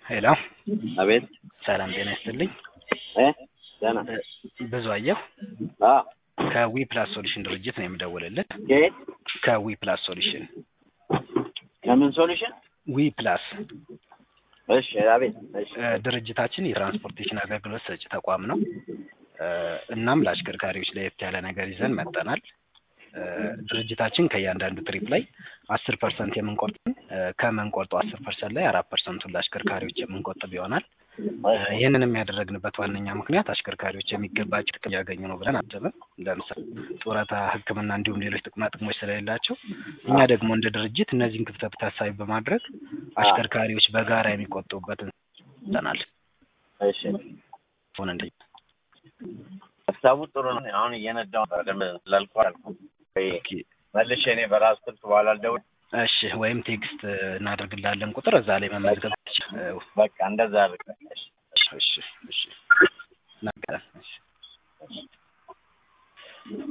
ሄሎ አቤት ሰላም ጤና ይስጥልኝ። እ ደህና ብዙ አየሁ አ ከዊ ፕላስ ሶሉሽን ድርጅት ነው የምደውልልህ። ከየት ከዊ ፕላስ ሶሉሽን ከምን ሶሉሽን? ዊ ፕላስ እሺ አቤት እሺ እ ድርጅታችን የትራንስፖርቴሽን አገልግሎት ሰጪ ተቋም ነው። እ እናም ለአሽከርካሪዎች ለየት ያለ ነገር ይዘን መጥተናል። እ ድርጅታችን ከእያንዳንዱ ትሪፕ ላይ አስር ፐርሰንት የምንቆርጥ እ ከምንቆርጠው አስር ፐርሰንት ላይ አራት ፐርሰንቱን ለአሽከርካሪዎች የምንቆጥብ ይሆናል። እ ይህንንም ያደረግንበት ዋነኛ ምክንያት አሽከርካሪዎች የሚገባቸው ጥቅም እያገኙ ነው ብለን አስበን፣ ለምሳሌ ጡረታ፣ ሕክምና እንዲሁም ሌሎች ጥቅማ ጥቅሞች ስለሌላቸው እኛ ደግሞ እንደ ድርጅት እነዚህን ክፍተት ታሳቢ በማድረግ አሽከርካሪዎች በጋራ የሚቆጥቡበትን ሰናል እሺ ሆነ እንደ ሀሳቡ ጥሩ ነው። አሁን እየነዳሁ ነበር በደንብ ስላልኩህ አልኩህ። ወይ መልሼ እኔ በራስ ስልክ በኋላ ልደውል። እሺ ወይም ቴክስት እናደርግላለን ቁጥር እዛ ላይ መመዝገብ ትችላለህ። በቃ እንደዛ አድርግ። እሺ እሺ እሺ